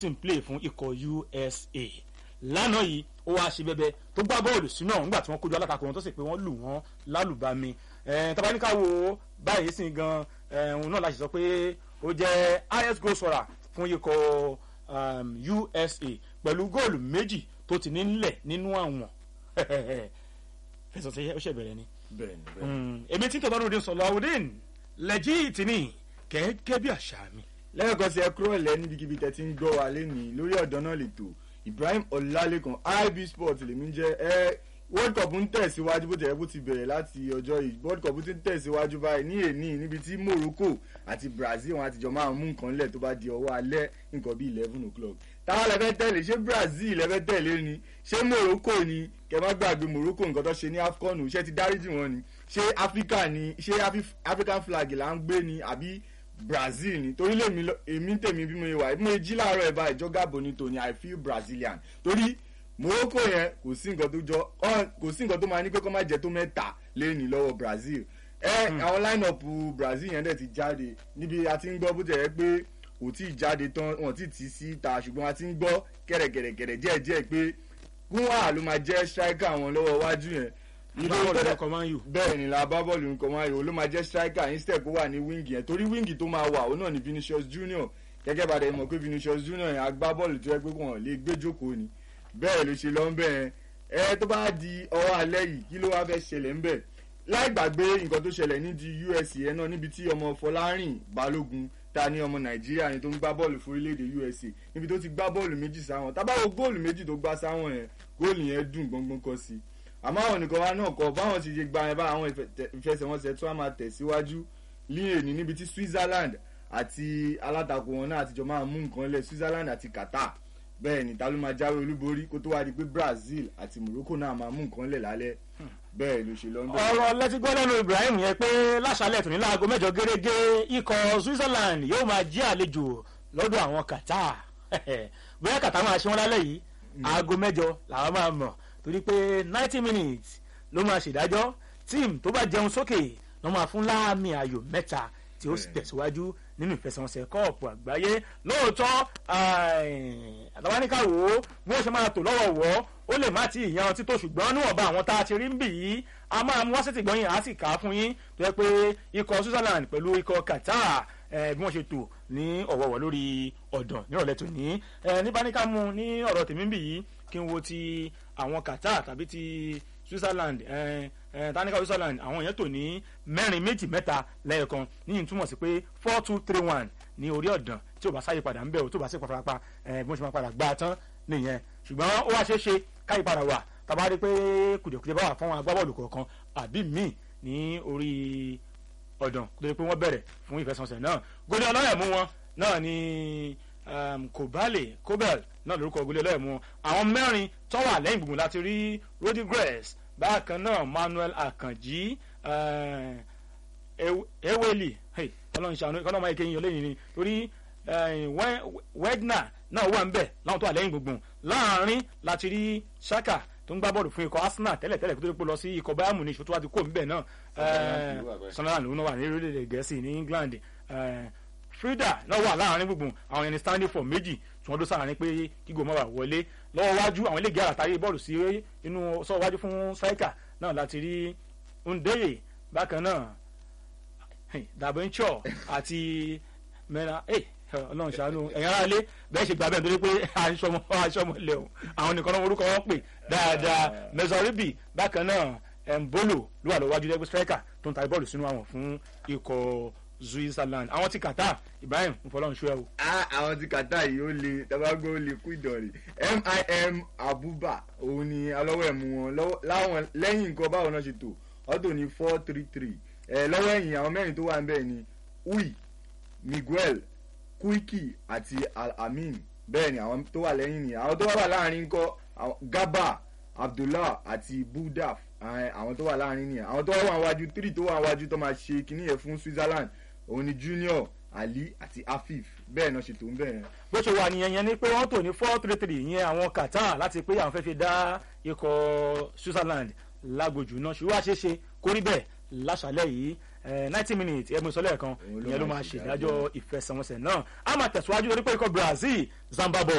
sì ń play fún ikọ̀ USA lánàá yìí ó wá ṣe bẹbẹ tó gbá bọ́ọ̀lù sínú ọ̀hún nígbà tí wọ́n kojú alátakò wọn tó sì pé wọ́n lù wọ́n lálùbami tabaníkà wo báyìí sì gan òun náà láti sọ pé ó jẹ́ highest goal scorer fún ikọ̀ USA pẹ̀lú góòlù méjì tó ti ní nílẹ̀ nínú àwọn fẹsọ̀ sí ó ṣe bẹ̀rẹ̀ ni. bẹ́ẹ̀ni bẹ́ẹ̀ni. èmi tí tọ́lá ròde sọ̀lọ́ àwòdìn lẹ́jìtì ni gẹ́gẹ́ bí àṣà mi. lẹ́ẹ̀kan sí ẹ kúrò lẹ́ níbikíbi tẹ́ ti ń gbọ́ wa lẹ́nìí lórí ọ̀dọ́ náà lè tò Ibrahim Ọlálékan IB Sport lèmi jẹ́ ẹ World Cup ń tẹ̀síwájú bó tẹ̀yẹ́ bó ti bẹ̀rẹ̀ láti ọjọ́ yìí World Cup ti ń tẹ̀síwájú báyìí ní èní níbi tí Morocco àti Brazil wọn àtijọ́ máa mú nǹkan lẹ̀ tó bá di ọwọ́ alẹ́ nǹkan bíi eleven o'clock táwa lẹ́fẹ́ tẹ̀lé ṣé Brazil lẹ́fẹ́ tẹ̀lé ni ṣé Morocco ni kẹ má gbàgbé Morocco nǹkan tó ṣe ní AFCON ṣé ti dáríjì wọn ni ṣé Africa ni ṣé African flag là ń gbé ni àbí Brazil ni torí lèmi èmi tèmi bí mo ṣe wà bí mo ṣe jí láàárọ̀ ẹ̀ báyìí jọ́gà bonito ni I feel Brazilian torí Morocco yẹn kò sí nǹkan tó jọ kò sí nǹkan tó máa ní pé kó má jẹ tó mẹ́ta lẹ́yìn lọ́wọ́ Brazil ẹ àwọn line up Brazil yẹn dẹ̀ ti jáde níbi a ti ń gbọ́ bó tẹ̀ yẹ pé kò tí ì jáde tán wọn ti tì í síta ṣùgbọ́n a ti ń gbọ́ kẹ̀rẹ̀kẹ̀rẹ̀kẹ̀rẹ̀ díẹ̀díẹ̀ pé gúnwà ló máa jẹ́ striker àwọn lọ́wọ́ iwájú yẹn bẹ́ẹ̀ ni la bá bọ́ọ̀lù nǹkan máa yòó ló máa jẹ́ striker instead kó wà ní wíńgì yẹn torí wíńgì tó máa wà ó náà ní Vinicius Junior gẹ́gẹ́ bá dẹ̀ mọ̀ pé Vinicius Junior yẹn agbábọ́ọ̀lù tó yẹ pé kò hàn lè gbé jókòó ni bẹ́ẹ̀ ló ṣe lọ ń bẹ̀ yẹn ẹ tó bá di ọwọ́ alẹ́ yìí kí ló wá fẹ́ ṣẹlẹ̀ ń bẹ̀ láì gbàgbé nǹkan tó ṣẹlẹ̀ ní di US yẹn náà níbi tí ọmọ Fọlárìn Balógun ta ní ọmọ Nàìjíríà ni tó ń gbá bọ́ọ̀lù fún orílẹ̀-èdè USA níbi tó ti gbá bọ́ọ̀lù méjì sáwọn tábàwọ̀ góòlù méjì tó gbá sáwọn yẹn góòlù yẹn dùn gbọ́ngbọ́n kọ́ sí i àmọ́ àwọn nìkan wa náà kọ báwọn ti ṣe gba ẹ bá àwọn ìfẹsẹ̀wọnsẹ̀ tó wà máa tẹ̀síwájú ní èní níbi tí Switzerland àti alátakò wọn náà àtijọ́ máa mú nǹkan lẹ̀ Switzerland àti Qatar bẹ́ẹ̀ ni ta ló máa jáwé olúborí kó tó wá di pé Brazil àti Morocco náà máa mú nǹkan lẹ̀ lálẹ́ bẹ́ẹ̀ ló ṣe lọ. ọ̀rọ̀ lẹ́tí gbọ́ lẹ́nu Ibrahim yẹn pé láṣálẹ̀ tòní láago mẹ́jọ gẹ́gẹ́ ikọ̀ Switzerland yóò máa jí àlejò lọ́dọ̀ àwọn Qatar bóyá Qatar máa ṣe wọn lálẹ́ yìí aago mẹ́jọ làwọn máa mọ̀ torí pé ninety minutes ló máa ṣèdájọ́ tíìmù tó bá jẹun sókè ló máa fún láàmì ayò mẹ́ta tí ó sì tẹ̀síwájú nínú ìfẹsẹ̀wọnsẹ̀ kọ́ọ̀pù àgbáyé lóòótọ́ àtàwáníkà wò ó bí wọ́n ṣe máa tò lọ́wọ́ wọ́ ó lè má ti ìyan títò ṣùgbọ́n níwọ̀nba àwọn tá a ti rí ń bì yìí a máa mú wáṣẹ́tì gbọ́yìn á sì kà á fún yín tó yẹ pé ikọ̀ Switzerland pẹ̀lú ikọ̀ Qatar bí wọ́n ṣe tò ní ọ̀wọ̀wọ̀ lórí ọ̀dàn nírọ̀lẹ́ tòní níbáníkà mú ní ọ̀rọ̀ tèmi ń bì yìí kí n wo ti àwọn Qatar tàbí ti Switzerland tanika Switzerland àwọn yẹn tò ní mẹ́rin méjì mẹ́ta lẹ́ẹ̀kan níyìn túmọ̀ sí pé four two three one ní orí ọ̀dàn tí ò bá sáyé padà ń bẹ̀ ò tó bá sí pàpàpà bí wọ́n ṣe máa padà gbá a tán nìyẹn ṣùgbọ́n ó wá ṣeé ṣe káyì padà wà tàbá rí pé kùdìẹ̀kùdìẹ̀ bá wà fún agbábọ́ọ̀lù kọ̀ọ̀kan àbí míì ní orí ọ̀dàn tó yẹ pé wọ́n bẹ̀rẹ̀ fún ìfẹsẹ̀wọnsẹ̀ náà gòlì ọlọ́yẹ̀mú wọn náà ní kobale kobel náà lórúkọ gòlì ọlọ́yẹ̀mú wọn àwọn mẹ́rin tó wà lẹ́yìn gbùngbùn láti rí Rodriguez bákan náà Manuel Akanji Eweli ọlọ́run ṣàánú kọ́nà máa kéyìn ọlẹ́yìn ni torí Wegner náà wà ń bẹ̀ láwọn tó wà lẹ́yìn gbùngbùn láàrin láti rí Saka tó ń gbá bọ́ọ̀lù fún ikọ̀ Arsenal tẹ́lẹ̀ tẹ́lẹ̀ kó tó pé lọ sí ikọ̀ Bayern Munich tó wá ti kó níbẹ̀ náà Sunderland ló wà ní orílẹ̀-èdè Gẹ̀ẹ́sì ní England Frida náà wà láàrin gbùngbùn àwọn ẹni standing for méjì tí wọ́n dó sáàrin pé kígò mọ́ wà wọlé lọ́wọ́ wájú àwọn eléyìí àràtàrí bọ́ọ̀lù sí inú sọ wájú fún striker náà láti rí Ndeye bákan náà Dabencho àti mẹ́ra ọlọ́run ṣàánú ẹ̀yin ará ilé bẹ́ẹ̀ ṣe gbà bẹ́ẹ̀ nítorí pé aṣọmọ aṣọmọ ilẹ̀ o àwọn nìkan náà orúkọ wọn pè dáadáa mẹsàrìbì bákan náà mbolo ló wà lọ́wọ́ wájú lẹ́gbẹ́ striker tó ń ta bọ́ọ̀lù sínú àwọn fún ikọ̀ Switzerland àwọn ti Qatar Ibrahim nfọlọ́run ṣú ẹ o. àwọn ti Qatar yìí ó le tabago ó le kú ìdọ̀rì mim abuba òun ni alọ́wọ́ ẹ̀mú wọn láwọn lẹ́yìn nǹkan báwọn náà ṣe tò ọ̀tọ̀ ní four three three ẹ̀ lọ́wọ́ ẹ̀yìn àwọn mẹ́rin tó wà ń bẹ̀ ni ui Miguel Kuiki àti Al-Amin bẹ́ẹ̀ ni àwọn tó wà lẹ́yìn ni àwọn tó wà láàrin ńkọ́ Gaba Abdullah àti Budaf àwọn tó wà láàrin ni àwọn tó wà wájú three tó wà wájú tó máa ṣe kíní yẹn fún Switzerland òun ni Junior Ali àti Afif bẹ́ẹ̀ náà ṣètò ń bẹ̀rẹ̀. bó ṣe wà nìyẹn yẹn ni pé wọ́n tò ní four three three yẹn àwọn Qatar láti pé àwọn fẹ́ fi dá ikọ̀ Switzerland lágbòjù náà ṣùgbọ́n àṣeṣe kórí bẹ́ẹ̀ láṣálẹ̀ yìí ninety minutes ẹ̀mú ìsọ̀lẹ̀ kan Òun ló ìyẹn ló máa máa ṣe ṣèdájọ́ ìfẹsẹ̀wọnsẹ̀ náà a máa tẹ̀síwájú lórí pé ikọ̀ Brazil Zimbabwe